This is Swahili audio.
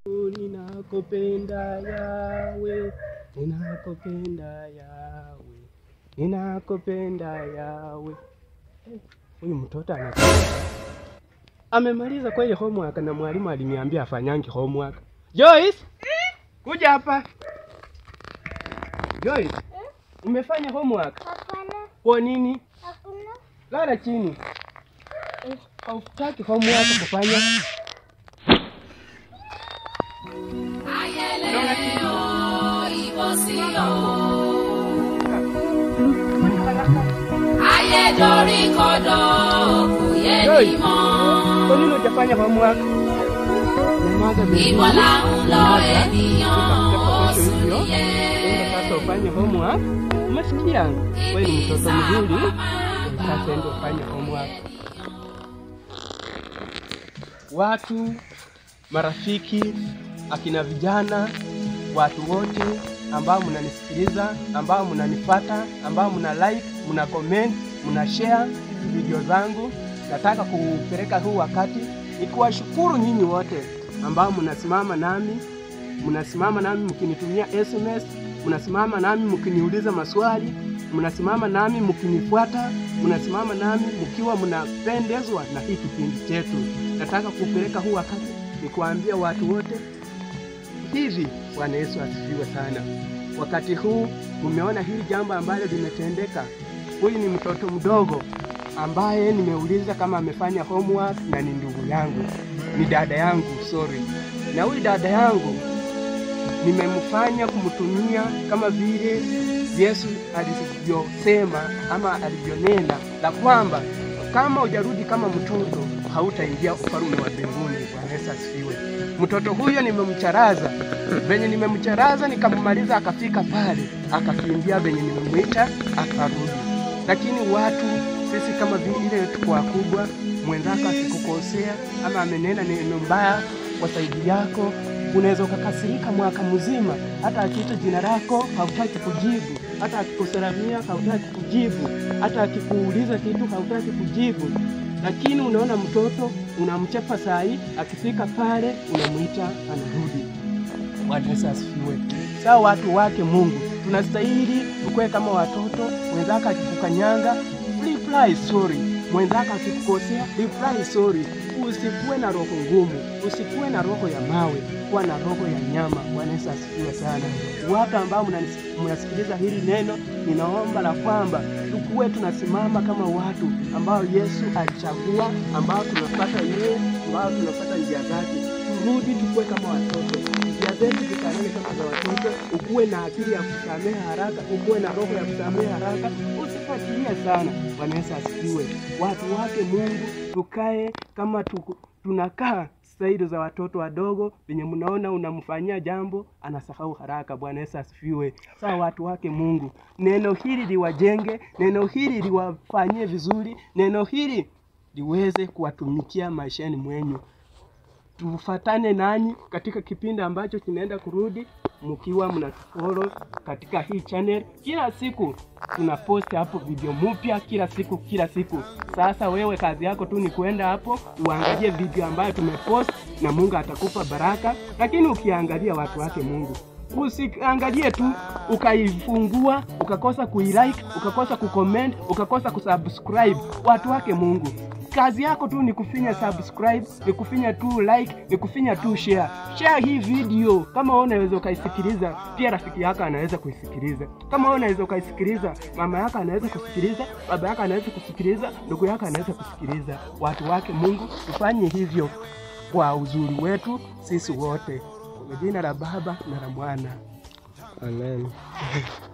Ninakupenda yawe, ninakupenda yawe, ninakupenda yawe. Eh, Huyu mtoto ana amemaliza kweli homework na mwalimu aliniambia afanyangi homework. Joyce, kuja hapa. Joyce, umefanya homework? Hapana, Kwa nini? hakuna. Lala chini. Eh, Hautaki homework kufanya? ayédorí kodò kò yé Joyce, ni mọ́. Kwa nini hujafanya homework? Nyamaza baby. Ibo la ń lọ Nyamaza. ènìyàn Utakuja ó kesho sùn hivyo. yẹ. Enda sasa ufanye homework. Umesikia? Wewe ni mtoto mzuri. Sasa enda ufanye homework. Watu, marafiki, akina vijana, watu wote ambao mnanisikiliza, ambao mnanifata, ambao mna like, mna comment, mna share hizi video zangu, nataka kupeleka huu wakati ni kuwashukuru nyinyi wote ambao mnasimama nami mnasimama nami mkinitumia SMS, mnasimama nami mkiniuliza maswali, mnasimama nami mkinifuata, mnasimama nami mkiwa mnapendezwa na hii kipindi chetu. Nataka kupeleka huu wakati ni kuambia watu wote hivi. Bwana Yesu asifiwe sana. Wakati huu umeona hili jambo ambalo limetendeka. Huyu ni mtoto mdogo ambaye nimeuliza kama amefanya homework na ni ndugu yangu, ni dada yangu, sorry. Na huyu dada yangu nimemfanya kumtumia kama vile Yesu alivyosema ama alivyonena la kwamba kama hujarudi kama mtoto hautaingia ufalme wa mbinguni. Bwana Yesu asifiwe. Mtoto huyo nimemcharaza, venye nimemcharaza nikammaliza, akafika pale akakimbia venye nimemwita akarudi. Lakini watu sisi kama vile tuko wakubwa, mwenzako akikukosea ama amenena neno mbaya kwa saidi yako, unaweza ukakasirika mwaka mzima, hata akiita jina lako hautaki kujibu, hata akikusalamia hautaki kujibu, hata akikuuliza kitu hautaki kujibu. Lakini unaona mtoto unamchapa sahi, akifika pale unamwita anarudi. Bwana Yesu asifiwe. Sawa, watu wake Mungu, tunastahili tukue kama watoto. Mwenzako akikukanyanga reply sorry, mwenzako akikukosea reply sorry. Usikuwe na roho ngumu, usikuwe na roho ya mawe, kuwa na roho ya nyama. Bwana Yesu asifiwe sana. Watu ambao mnanis- mnasikiliza hili neno, ninaomba la kwamba tukuwe tunasimama kama watu ambao Yesu alichagua, ambao tunafuata yeye, ambao tunafuata njia zake. Turudi tukuwe kama watoto, njia zetu zifanane kama za watoto. Ukuwe na akili ya kusamehe haraka, ukuwe na roho ya kusamehe haraka, usifuatilie sana. Bwana Yesu asifiwe. Watu wake Mungu, tukae kama tuku, tunakaa staili za watoto wadogo, venye mnaona unamfanyia jambo anasahau haraka. Bwana Yesu asifiwe. Sawa, watu wake Mungu, neno hili liwajenge, neno hili liwafanyie vizuri, neno hili liweze kuwatumikia maishani mwenyu. Tufatane nanyi katika kipindi ambacho kinaenda kurudi, mkiwa mnatufollow katika hii channel. Kila siku tuna post hapo video mpya, kila siku kila siku. Sasa wewe kazi yako tu ni kwenda hapo uangalie video ambayo tumepost, na Mungu atakupa baraka. Lakini ukiangalia watu wake Mungu, usiangalie tu ukaifungua ukakosa kuilike ukakosa kucomment ukakosa kusubscribe. Watu wake Mungu, kazi yako tu ni kufinya subscribe, ni kufinya tu like, ni kufinya tu share. Share hii video kama wewe unaweza ukaisikiliza, pia rafiki yako anaweza kuisikiliza. Kama wewe unaweza ukaisikiliza, mama yako anaweza kusikiliza, baba yako anaweza kusikiliza, ndugu yako anaweza kusikiliza. Watu wake Mungu, tufanye hivyo kwa uzuri wetu sisi wote, kwa jina la Baba na la Mwana, amen.